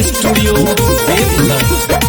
Studio Deoghar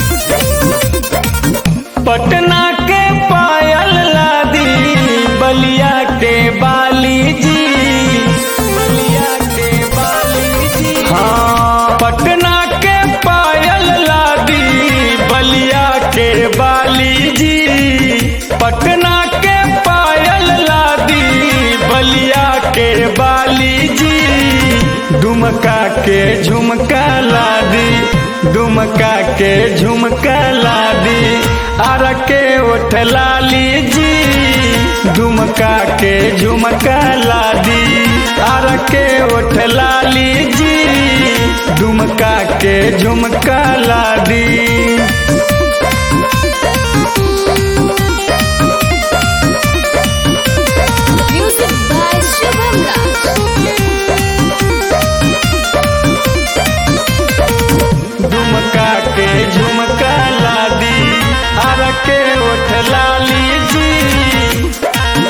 Patna के पायल लादी बलिया के बाली जी बलिया के बाली जी हाँ पटना के पायल लादी बलिया के बाली जी पटना के पायल लादी बलिया के बाली जी दुमका के झुमका लादी दुमका के झुमका लादी आर के ओठ लाली जी दुमका के झुमका लादी आर के ओठ लाली जी दुमका के झुमका लादी Music by Shubham Raj. Dumka के झुमका लादी आर के ओठ लाली जी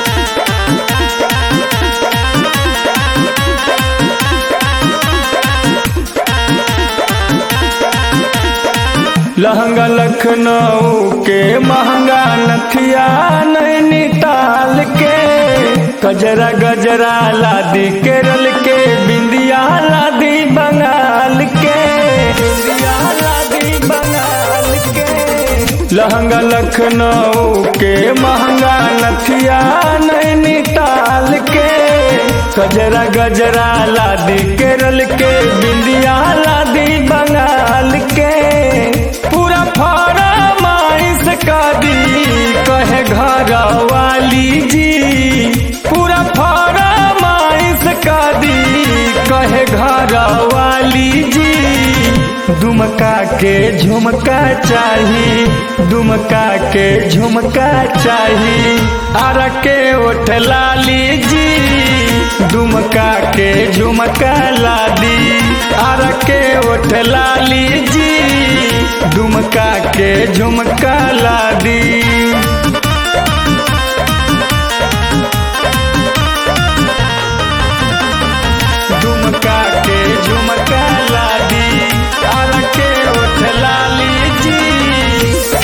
लहंगा लखनऊ के महंगा नथिया नैनीताल के गजरा गजरा लादी केरल के बिंदिया लादी बंगाल के बिंदिया लादी बंगाल के लहंगा लखनऊ के महंगा नथिया नैनीताल के गजरा गजरा लादी केरल के बिंदिया लादी बंगाल के पूरा फरमाइश का दी कहे घर वाली जी पूरा फरमाइश का दी कहे घर वाली जी दुमका के झुमका चाही दुमका के झुमका चाही आर के ओठ लाली जी दुमका के झुमका लादी आर के ओठ लाली जी दुमका के झुमका लादी दुमका के झुमका लादी आर के ओठ लाली जी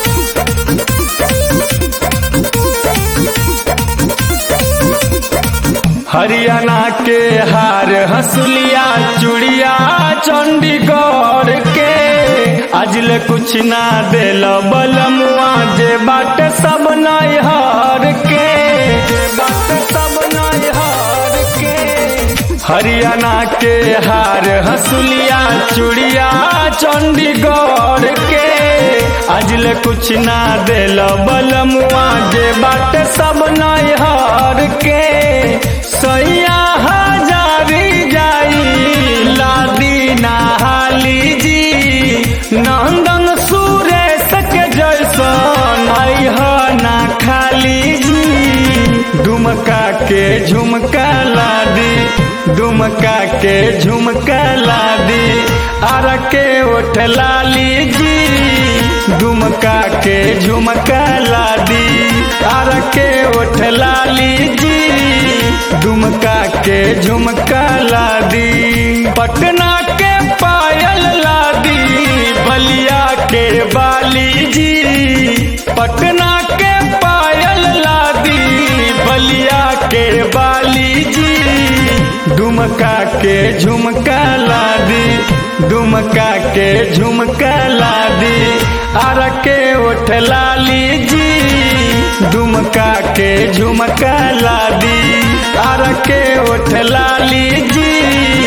हरियाणा के हार हंसुलिया चूड़िया चंडीगढ़ के अजले कुछ ना दिल बलमुआ जे बाट सब नैहर के जे बाट सब नैहर के हरियाणा के हार हंसुलिया चूड़िया चंडीगढ़ के अजले कुछ ना दिल बलमुआ जे बाट सब नैहर के सैया हजारी जाई लादी नहाली जी नंदन सुरेश के जैसन अह ना खाली जी दुमका के झुमका लादी दुमका के झुमका लादी आर के ओठ लाली जी दुमका के झुमका लादी आर के ओठ लाली जी दुमका के झुमका लादी पटना के पायल लादी बलिया के बाली जी पटना के पायल लादी बलिया के बाली जी दुमका के झुमका लादी दुमका के झुमका लादी आर के ओठ लाली जी दुमका के झुमका लादी आर के ओठ लाली जी